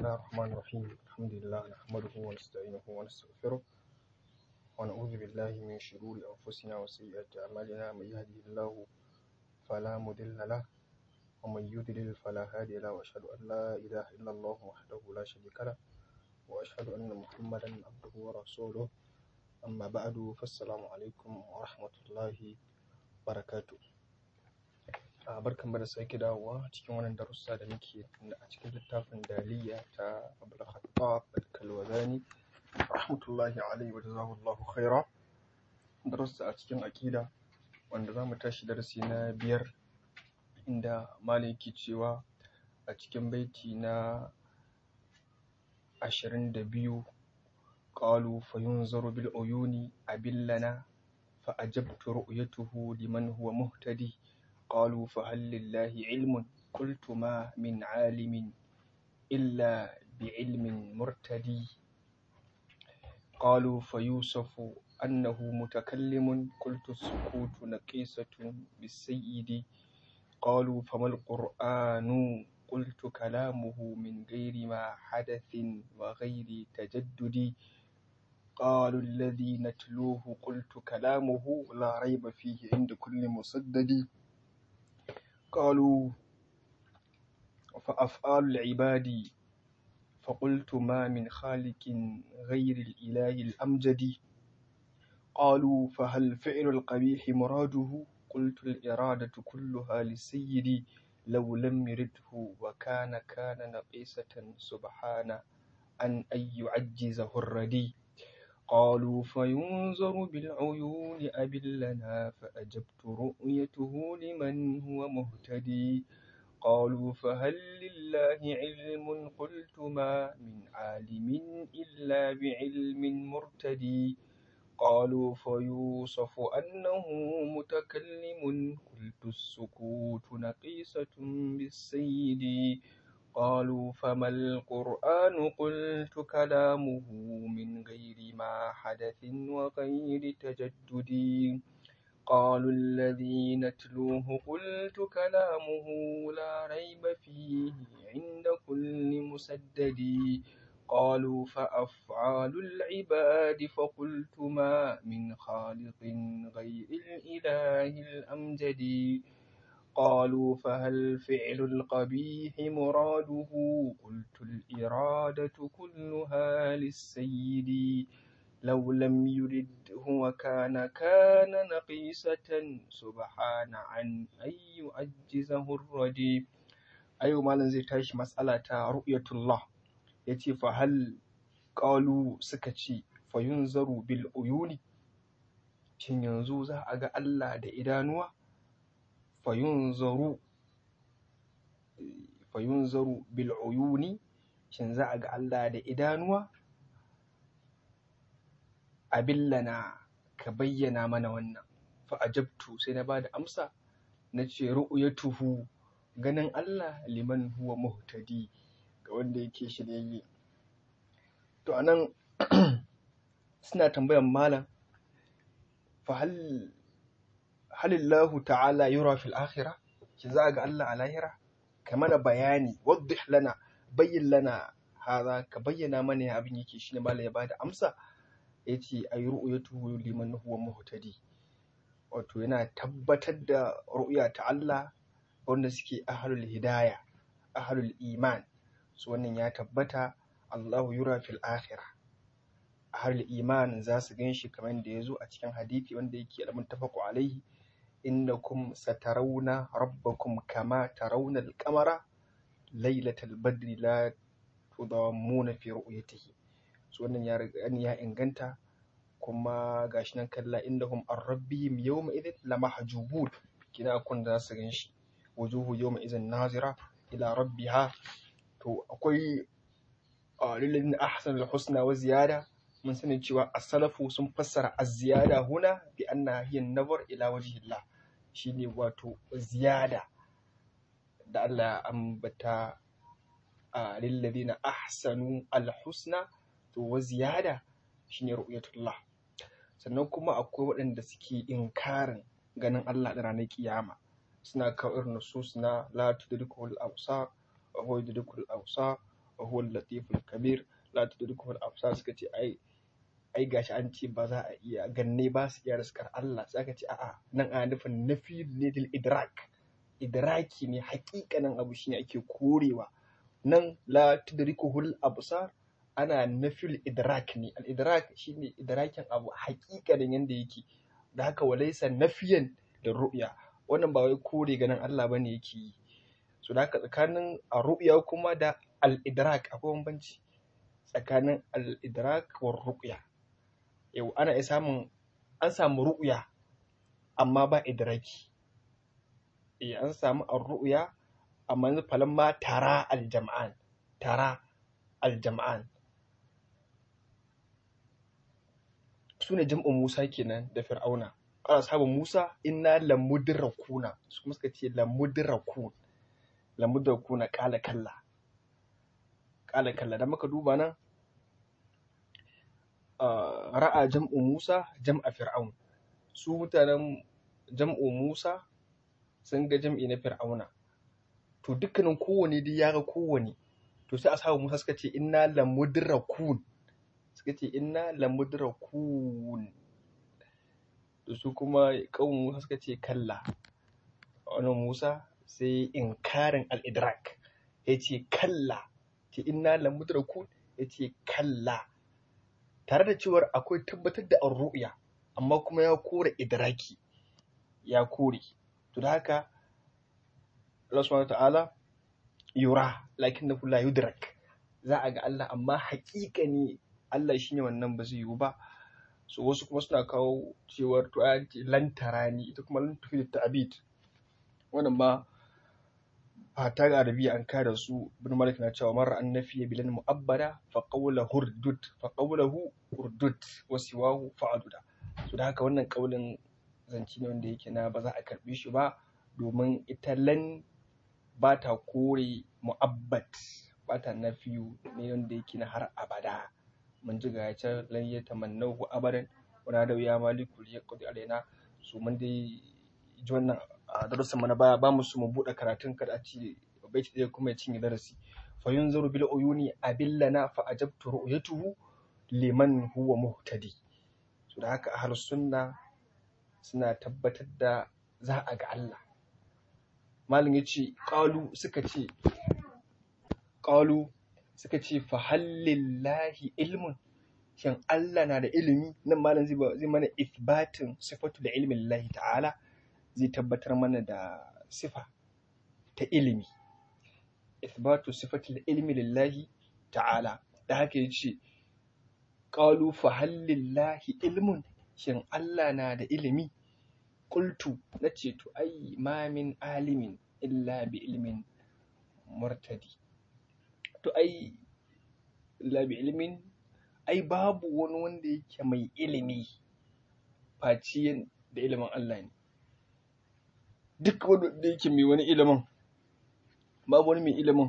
الله الرحمن الرحيم الحمد لله نحمده ونستعينه ونستغفره ونعوذ بالله من شرور أنفسنا وسيئات أعمالنا من يهده الله فلا مضل له ومن يضلل فلا هادي له وأشهد أن لا إله إلا الله وحده لا شريك له وأشهد أن محمدا عبده ورسوله أما بعد فالسلام عليكم ورحمة الله وبركاته a barkan da sake dawowa cikin wannan darussa da muke a cikin littafin daliya ta abul khattab al-kalwazani rahmatullahi alaihi wa jazakallahu khaira darussa a cikin aqida wanda zamu tashi darasi na biyar inda malam yake cewa a cikin baiti na ashirin da biyu qalu fayunzaru bil uyuni abillana fa ajabtu ru'yatuhu liman huwa muhtadi قالوا فهل لله علم قلت ما من عالم إلا بعلم مرتدي قالوا فيوسف أنه متكلم قلت السكوت نقيصة بالسيد قالوا فما القرآن قلت كلامه من غير ما حدث وغير تجدد قالوا الذي نتلوه قلت كلامه لا ريب فيه عند كل مسدد قالوا فأفعال العباد فقلت ما من خالق غير الإله الأمجد قالوا فهل فعل القبيح مراده قلت الإرادة كلها للسيد لو لم يرده وكان كان نقيسة سبحان أن أن يعجزه الردي قالوا فينظر بالعيون أبلنا فأجبت رؤيته لمن هو مهتدي قالوا فهل لله علم قلت ما من عالم إلا بعلم مرتدي قالوا فيوصف أنه متكلم قلت السكوت نقيصة بالسيد قالوا فما القرآن قلت كلامه من غير ما حدث وغير تجدد قالوا الذي نتلوه قلت كلامه لا ريب فيه عند كل مسدد قالوا فأفعال العباد فقلت ما من خالق غير الإله الأمجد قالوا فهل فعل القبيح مراده قلت الإرادة كلها للسيد لو لم يرده وكان كان نقيسة سبحان عن أن يعجزه الردي أيوة ما زي تاش مسألة رؤية الله يتي فهل قالوا سكتي فينظر بالعيون shin yanzu za a ga Allah da idanuwa fayunzaru fayunzaru bil uyuni shin za a ga Allah da idanuwa abillana ka bayyana mana wannan fa ajabtu sai na bada amsa na ce ru'yatuhu ganin Allah liman huwa muhtadi ga wanda yake shiryayye to anan suna tambayan malam fa hal halillahu ta'ala yura fil akhirah shi za ga Allah a lahira ka mana bayani waddih lana bayyin lana haza ka bayyana mana ya abin yake shine malam ya bada amsa yace ay ru'yatuhu liman huwa muhtadi wato yana tabbatar da ru'ya ta Allah wanda suke ahlul hidaya ahlul iman su wannan ya tabbata Allahu yura fil akhirah ahlul iman za su ganshi kamar da ya zo a cikin hadisi wanda yake al-muttafaqu alaihi innakum satarawna rabbakum kama tarawna al-qamara lailatal badri la tudammuna fi ru'yatihi so wannan ya ya inganta kuma gashi nan kalla innahum an rabbihim yawma idhin lamahjubun kina kun da su ganshi wujuhu yawma idhin nazira ila rabbiha to akwai lillazina ahsanul husna wa ziyada mun sani cewa as-salafu sun fassara az-ziyada huna bi anna hiya an-nazar ila wajhillah shine wato ziyada da Allah ya ambata lillazina ahsanu al-husna to wa ziyada shine ru'yatullah sannan kuma akwai waɗanda suke inkarin ganin Allah da ranar kiyama suna kawo irin nusus na la tudrikul absar wa huwa yudrikul absar huwa al-latiful kabir la tudrikuhu al-absar suka ce ai ai gashi an ce ba za a iya ganne ba su iya riskar Allah sai aka ce a'a nan ana nufin nafi ne dil idrak idraki ne hakikanin abu shine ake korewa nan la tudrikuhu al-absar ana nafil idrak ne al-idrak shine idrakin abu hakikanin yanda yake da haka walaisa nafiyan da ru'ya wannan ba wai kore ganin Allah bane yake yi so da haka tsakanin a ru'ya kuma da al-idrak akwai bambanci tsakanin al-idrak wa ru'ya yau ana iya samun an samu ru'ya amma ba idraki eh an samu ar-ru'ya amma yanzu falamma tara al-jam'an tara al-jam'an su ne jam'in Musa kenan da Fir'auna. Ana sabon Musa inna lamudrakuna su kuma suka ce lamudrakun lamudrakuna kala kalla kala kalla da muka duba nan ra'a jam'u Musa jam'a Fir'aun su mutanen jam'u Musa sun ga jam'i na Fir'auna to dukkanin kowane dai ya ga kowane to sai ashabu Musa suka ce inna lamudrakun suka ce inna lamudrakun da su kuma kawun Musa suka ce kalla wannan Musa sai inkarin al-idrak ya ce kalla ce inna lamudrakun ya ce kalla tare da cewar akwai tabbatar da ar-ru'ya amma kuma ya kore idraki ya kore to da haka Allah subhanahu ta'ala yura lakinnahu la yudrak za a ga Allah amma haƙiƙani Allah shine wannan ba zai yiwu ba so wasu kuma suna kawo cewar to an ce lantara ni ita kuma lan tufi ta'abid wannan ma a ta ga arabiya an kare su ibn malik na cewa marra an nafiya bilan mu'abbada fa qawla hurdud fa qawluhu hurdud wa siwahu fa'aduda so da haka wannan kaulin zanci ne wanda yake na ba za a karbe shi ba domin ita lan ba ta kore mu'abbat ba ta nafiyu ne wanda yake na har abada mun ji ga can lan ya tamannahu abadan wala da ya maliku ya qadi alaina su mun dai ji wannan a darasin mu na baya ba mu su mu bude karatun kada a ci baiti ɗaya kuma ya cinye darasi fa yunzaru bil uyuni abillana fa ajabtu ru'yatuhu liman huwa muhtadi so da haka ahlus sunna suna tabbatar da za a ga Allah malam yace qalu suka ce qalu suka ce fa hallillahi ilmun shin Allah na da ilimi nan malam zai zai mana ithbatin sifatu da ilmin Allah ta'ala zai tabbatar mana da sifa ta ilimi ithbatu sifatu da ilmi lillahi ta'ala da haka yace qalu fa hallillahi ilmun shin Allah na da ilimi qultu nace to ai ma min alimin illa bi ilmin murtadi to ai illa bi ilmin ai babu wani wanda yake mai ilimi face da ilimin Allah ne duk wanda yake mai wani ilimin babu wani mai ilimin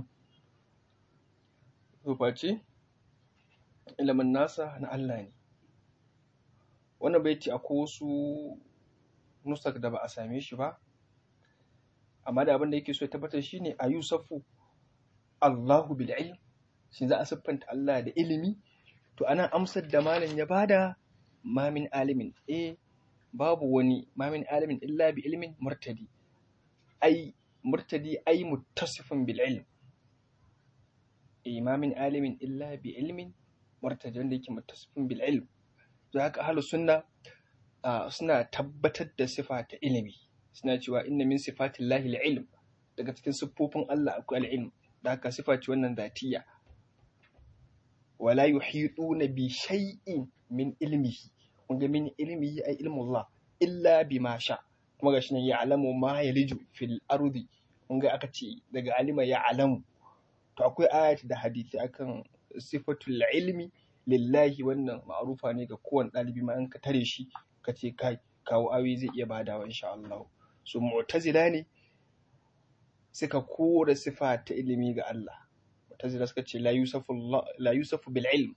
to face ilimin nasa na Allah ne wannan bai ce akwai wasu nusak da ba a same shi ba amma da abin da yake so ya tabbatar shine a yusafu Allahu bil ilm shi za a siffanta Allah da ilimi to ana amsar da malam ya bada mamin alimin eh babu wani mamin alimin illa bi ilmin murtadi ai murtadi ai muttasifin bil ilm eh mamin alimin illa bi ilmin murtadi wanda yake muttasifin bil ilm to haka ahlus sunna suna tabbatar da sifa ta ilimi suna cewa inna min sifatillahi al-ilm daga cikin siffofin Allah akwai al-ilm da haka sifa ce wannan zatiya wala yuhituna bi shay'in min ilmihi wanda min ilmihi ay ilmu Allah illa bima sha kuma gashi nan ya'lamu ma yaliju fil ardi wanda aka ce daga alima ya'lamu to akwai ayati da hadisi akan sifatul ilmi lillahi wannan ma'rufa ne ga kowane ɗalibi ma an ka tare shi ka ce kai kawo awi zai iya badawa insha Allah su mu'tazila ne suka kore sifa ta ilimi ga Allah mu'tazila suka ce la yusafu la yusafu bil ilm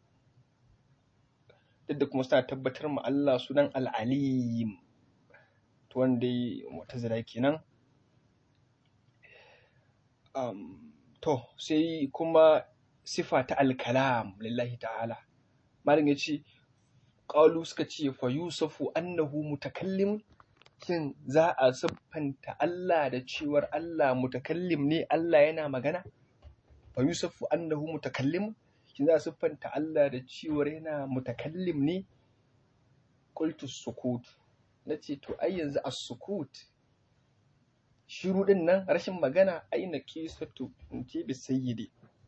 duk da kuma suna tabbatar ma Allah sunan al-alim to wanda mu'tazila kenan um, to sai kuma sifa ta al-kalam lillahi ta'ala malam yace qalu suka ce fa yusufu annahu mutakallim shin za a siffanta Allah da cewar Allah mutakallim ne Allah yana magana fa yusufu annahu mutakallim shin za a siffanta Allah da cewar yana mutakallim ne qultu sukut nace to ai yanzu as-sukut shiru din nan rashin magana aina qisatu in ce bi sayyidi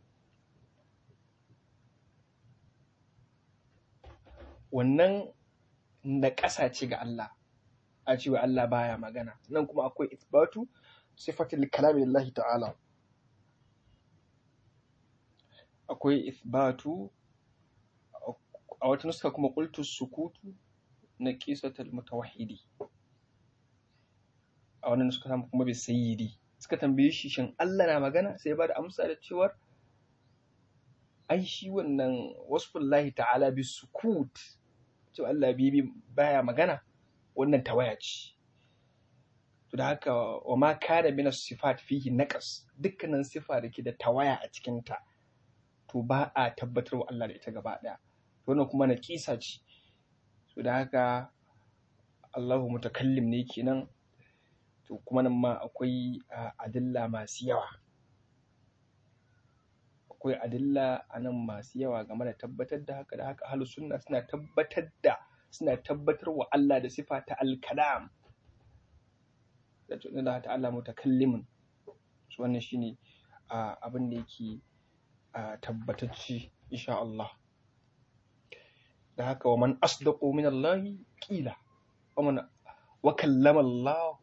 wannan na ƙasa ce ga Allah a cewa Allah baya magana nan kuma akwai isbatu sifatul kalami lillahi ta'ala akwai isbatu a wata nuska kuma qultu sukutu na qisatul mutawahhidi a wannan nuska kuma bi sayyidi suka tambaye shi shin Allah na magana sai ba da amsa da cewar ai shi wannan wasfullahi ta'ala bi sukut cewa Allah bibi baya magana wannan tawaya ce to da haka wa ma kana min sifat fihi naqas dukkanin sifa da ke da tawaya a cikin ta to ba a tabbatar wa Allah da ita gaba daya to wannan kuma naqisa ce to da haka Allahu mutakallim ne kenan to kuma nan ma akwai adilla masu yawa akwai adilla a nan masu yawa game da tabbatar da haka da haka ahlus sunna suna tabbatar da suna tabbatar wa Allah da sifa ta al-kalam da tunan da ta Allah mutakallimin su wannan shine abin da yake tabbatacci insha Allah da haka wa man asdaqu min Allah qila wa man wa kallama Allah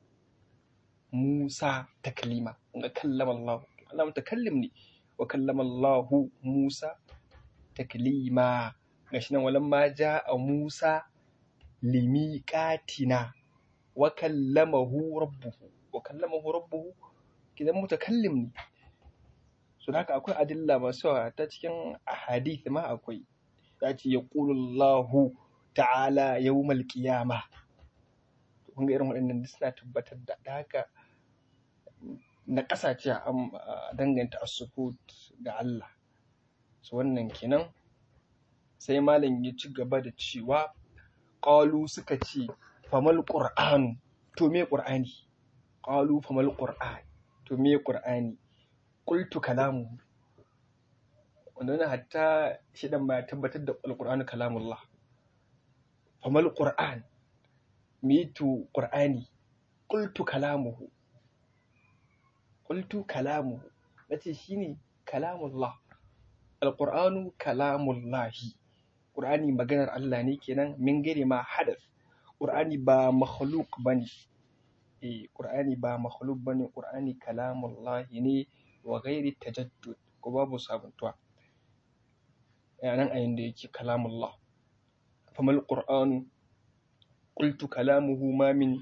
Musa taklima ga kallama Allah Allah mutakallim ne wa kallama Allah Musa taklima gashi nan walamma ja'a Musa limiqatina wa kallamahu rabbuhu wa kallamahu rabbuhu kidan mutakallim ne so haka akwai adilla masu yawa ta cikin ahadith ma akwai ya ce yaqulu Allah ta'ala yawmal qiyamah kun ga irin waɗannan suna tabbatar da haka na ƙasace a danganta asukut ga Allah su wannan kenan sai malam ya ci gaba da cewa ƙalu suka ce famal ƙur'anu to me ƙur'ani ƙalu famal ƙur'an to me ƙur'ani ƙultu kalamu wannan hatta shi dan ba tabbatar da alƙur'anu kalamullah famal ƙur'an mitu ƙur'ani ƙultu kalamuhu ƙultu kalamuhu nace shine kalamullah alƙur'anu kalamullahi ƙur'ani maganar Allah ne kenan min gare ma hadas ƙur'ani ba makhluk bane eh ƙur'ani ba makhluk bane ƙur'ani kalamullahi ne wa ghairi tajaddud ko babu sabuntuwa yanan ayin da yake kalamullah famal qur'anu qultu kalamuhu ma min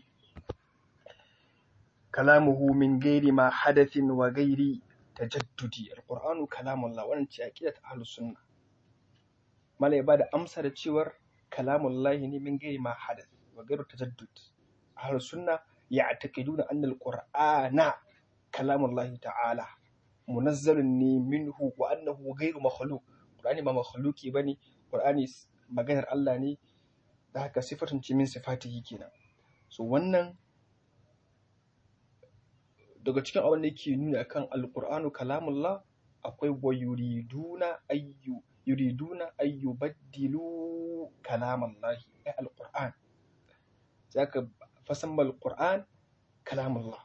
kalamuhu min ghairi ma hadathin wa ghairi tajaddudi alqur'anu kalamullah wannan ce aqidat ahlus sunna mala ya bada amsa da cewar kalamullahi ne min ghairi ma hadath wa ghairu tajaddud ahlus sunna ya'taqiduna anna alqur'ana kalamullahi ta'ala munazzalun ne minhu wa annahu ghairu makhluq qur'ani ba makhluqi bane qur'ani maganar Allah ne da haka sifatun ce min sifatihi kenan so wannan daga cikin abin da yake nuna kan alqur'anu kalamullah akwai wa yuriduna ayyu yuriduna ayyu baddilu kalamallahi ay alqur'an zaka fasamma alqur'an kalamullah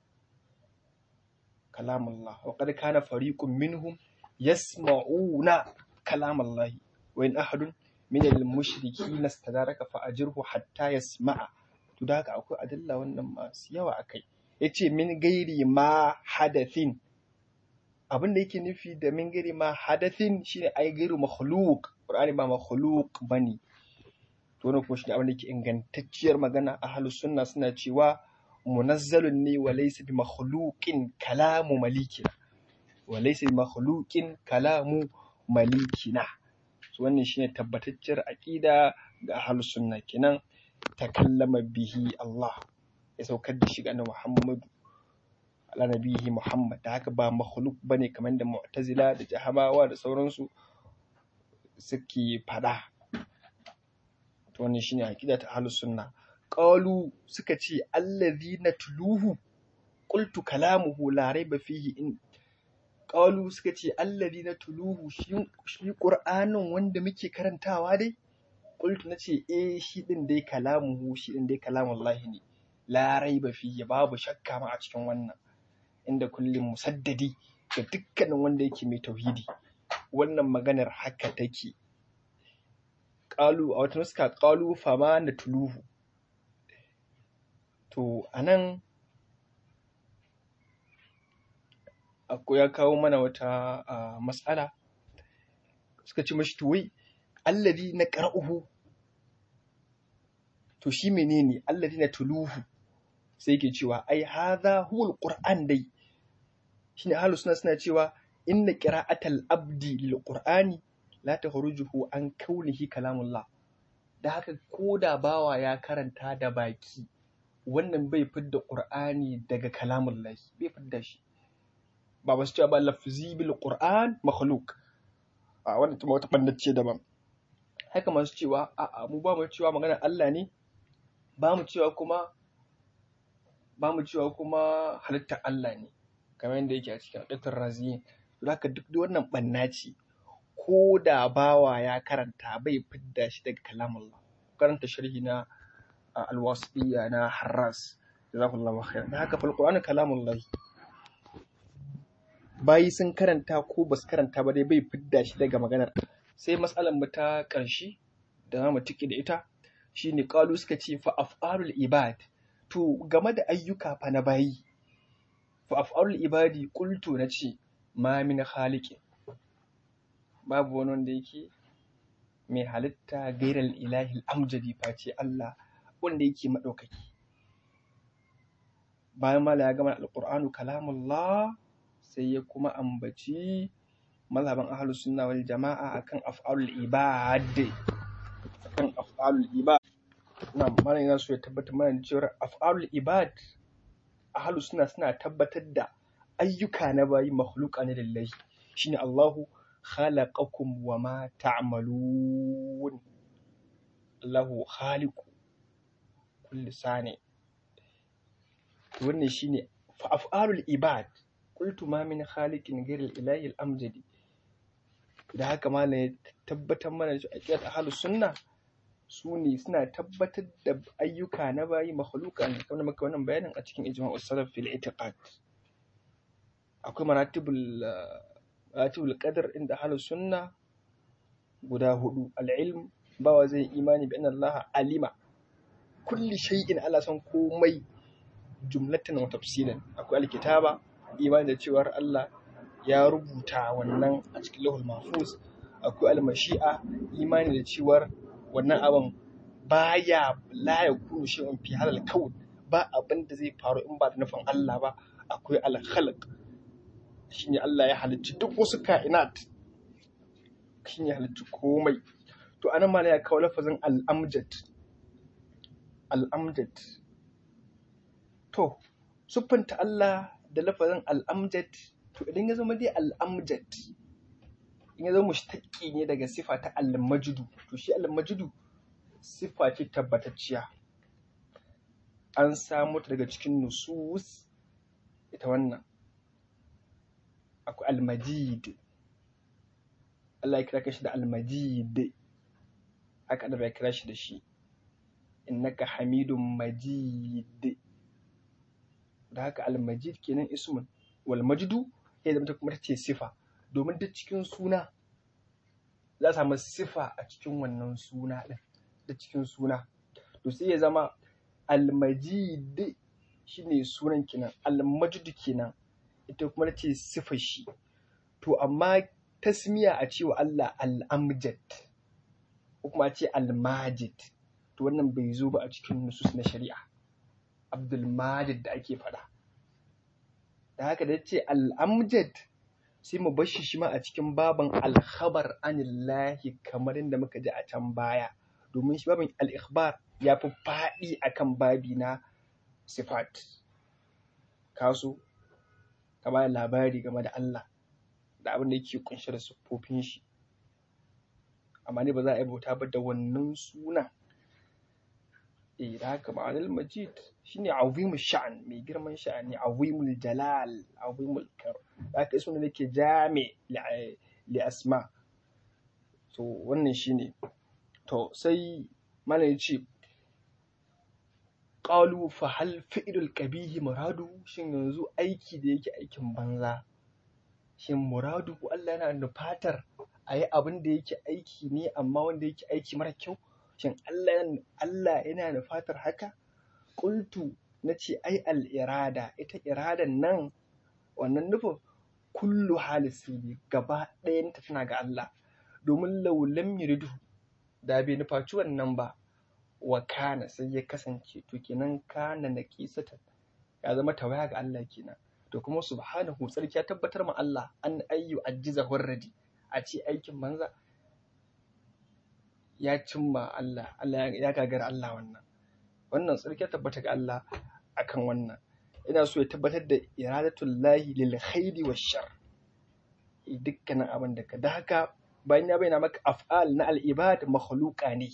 kalamullah wa qad kana fariqun minhum yasma'una kalamallahi wa in ahadun min al-mushrikeen istadaraka fa ajirhu hatta yasma'a to da haka akwai adilla wannan masu yawa akai yace min gairi ma hadathin abin da yake nufi da min gairi ma hadathin shine ai gairu makhluq qur'ani ba makhluq bane to wannan kuma shine abin da yake ingantacciyar magana ahlus sunna suna cewa munazzalun ne wa laysa bi makhluqin kalamu malikina wa laysa bi makhluqin kalamu malikina so wannan shine tabbatacciyar aqida ga ahlus sunna kenan takallama bihi Allah ya saukar da shi ga Muhammadu ala nabihi Muhammad da haka ba makhluk bane kamar da Mu'tazila da Jahamawa da sauransu suke fada to wannan shine aqida ta ahlus sunna qalu suka ce allazi natluhu qultu kalamuhu la raiba fihi in qalu suka ce allazi natluhu shi shi qur'anin wanda muke karantawa dai qultu nace eh shi din dai kalamuhu shi din dai kalamullahi ne la raiba fihi babu shakka ma a cikin wannan inda kullum musaddadi ga dukkanin wanda yake mai tauhidi wannan maganar haka take qalu a wata nuska qalu fama natluhu to anan akwai ya kawo mana wata uh, matsala suka ce mashi to wai allazi na qara'uhu to shi menene allazi na tuluhu sai yake cewa ai hadha huwa alquran dai shine ahlus sunna suna cewa inna qira'atal abdi lil qur'ani la takhrujuhu an kaunihi kalamullah da haka koda bawa ya karanta da baki wannan bai fidda qur'ani daga kalamullahi bai fidda shi ba ba su cewa ba lafzi bil qur'an makhluq a wannan kuma wata bandace daban haka masu cewa a a mu ba mu cewa maganar Allah ne ba mu cewa kuma ba mu cewa kuma halittar Allah ne kamar yadda yake a cikin adatul raziyin to haka duk wannan banna ce ko da bawa ya karanta bai fidda shi daga kalamullah karanta sharhi na alwasiyya na harras jazakallahu khairan da haka fal qur'anu kalamullah bayi sun karanta ko ba su karanta ba dai bai fidda shi daga maganar sai matsalar mu ta ƙarshe da za mu tiki da ita shine qalu suka ce fa af'alul ibad to game da ayyuka fa na bayi fa af'alul ibadi qultu nace ma min khaliqin babu wani wanda yake mai halitta gairal ilahi amjadi face Allah wanda yake madaukaki bayan mala ya gama alqur'anu kalamullah sai ya kuma ambaci mazhaban ahlus sunna wal jama'a akan af'alul ibad akan af'alul ibad na mana yana so ya tabbatar mana cewa af'alul ibad ahlus sunna suna tabbatar da ayyuka na bayi makhluqa ne lillahi shine Allahu khalaqakum wa ma ta'malun Allahu khaliqu kulli sani wannan shine fa af'alul ibad qultu ma min khaliqin ghayra al-ilahi al-amjadi da haka malam ya tabbatar mana da aqidar ahlus sunna su ne suna tabbatar da ayyuka na bayi makhluqa ne kamar maka wannan bayanin a cikin ijma'us salaf fil i'tiqad akwai maratibul maratibul qadar inda ahlus sunna guda hudu al-ilm bawa zai imani bi anna Allah alima kulli shay'in Allah san komai jumlatan wa tafsilan akwai alkitaba imani da cewar Allah ya rubuta wannan a cikin lahul mahfuz akwai almashi'a imani da cewar wannan abin baya la ya kunu shay'un fi halal kaun ba abin da zai faru in ba da nufin Allah ba akwai al-khalq shine Allah ya halicci duk wasu ka'inat shine ya halicci komai to anan ma ya kawo lafazin al-amjad al-amjad to siffanta Allah da lafazin al-amjad to idan ya zama dai al-amjad in ya zama mushtaqi ne daga sifa ta al-majdu to shi al-majdu sifa ce tabbatacciya an samu ta daga cikin nusus ita wannan akwai al-majid Allah ya kira shi da al-majid haka da bai kira shi da shi innaka hamidun majid da haka al-majid kenan ismun wal majdu ya zama kuma ta ce sifa domin duk cikin suna za a samu sifa a cikin wannan suna ɗin da cikin suna to sai ya zama almajid shine sunan kenan almajid kenan ita kuma ce sifar shi to amma tasmiya a cewa Allah al'amjad ko kuma a ce almajid to wannan bai zo ba a cikin nusus na shari'a abdul majid da ake faɗa da haka da ce al'amjad sai mu bar shi shi ma a cikin baban alkhabar anillahi kamar yadda muka ji a can baya domin shi babin al'ikhbar ya fi faɗi akan babi na sifat kaso ka ba da labari game da Allah da abin da yake kunshe da siffofin shi amma ne ba za a yi bauta ba da wannan sunan eh da haka ma'anar majid shine azimul sha'an mai girman sha'ani azimul jalal azimul kar da haka sunan da ke jami li asma to wannan shine to sai malam ya ce qalu fa hal fi'lul qabihi muradu shin yanzu aiki da yake aikin banza shin muradu Allah yana nufatar a yi abin da yake aiki ne amma wanda yake aiki mara kyau shin Allah Allah yana nufatar haka qultu nace ai al irada ita iradan nan wannan nufin kullu halisi gaba ɗayanta tana ga Allah domin laulam yuridu da bai nufaci wannan ba wa kana sai ya kasance to kenan kana na kisatan ya zama tawaya ga Allah kenan to kuma subhanahu sarki ya tabbatar ma Allah an ayyu ajiza hurradi a ce aikin banza ya cimma Allah Allah ya gagara Allah wannan wannan sarki ya tabbata ga Allah akan wannan ina so ya tabbatar da iradatul lahi lil khairi wash shar dukkanin abin da ka da haka bayan ya bayyana maka af'al na al ibad makhluqa ne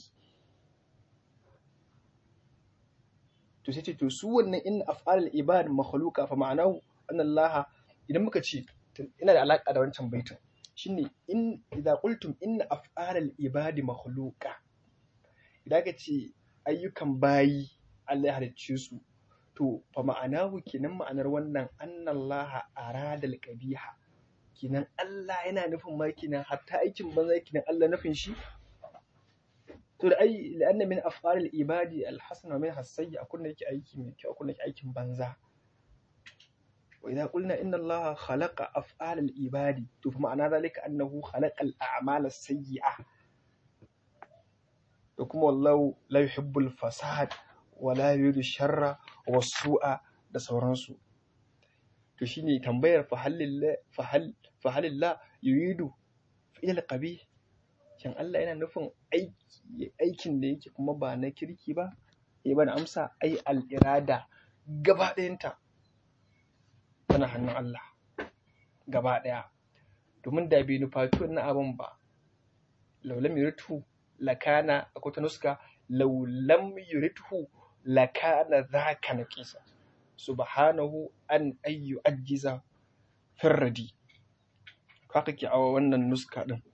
to sai ce to su wannan in af'al ibad makhluqa fa ma'anahu anna Allah idan muka ce ina da alaka da wancan baitin shine in idza qultum inna af'al ibad makhluqa idan ka ce ayyukan bayi Allah ya halicce su to fa ma'anahu kenan ma'anar wannan anna Allah arada al-qabiha kenan Allah yana nufin ma kenan hatta aikin banza kenan Allah nufin shi to da ai la'anna min af'al al-ibadi al-hasana min hasayyi akun da yake aiki mai kyau akun da yake aikin banza wa idza qulna inna allaha khalaqa af'al al-ibadi to fa ma'ana zalika annahu khalaqa al-a'mal as-sayyi'a to kuma wallahu la yuhibbu al-fasad wa la yuridu sharra wa su'a da sauransu to shine tambayar fa halillah fa hal fa halillah yuridu fi'l qabih shin Allah yana nufin aiki aikin da yake kuma ba na kirki ba ya bada amsa ai al'irada gaba ɗayanta tana hannun Allah gaba ɗaya domin da bai nufaci wannan abin ba laulam yuritu lakana akwai ta nuska laulam yuritu lakana zaka na kisa subhanahu an ayyu ajiza firradi haka ke a wannan nuska din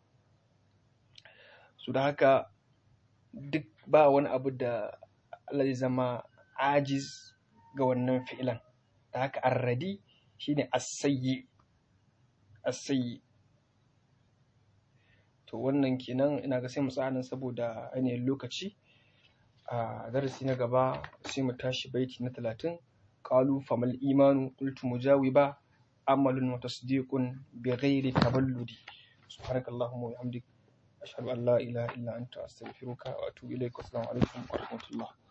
su da haka duk ba wani abu da Allah zai zama ajiz ga wannan fi'ilan da haka arradi shine asayyi asayyi to wannan kenan ina ga sai mu tsaya saboda ainihin lokaci a darasi na gaba sai mu tashi baiti na talatin qalu famal imanu qultu mujawiba amalun wa tasdiqun bighairi taballudi subhanakallahumma wa bihamdika أشهد أن لا إله إلا أنت أستغفرك وأتوب إليك والسلام عليكم ورحمة الله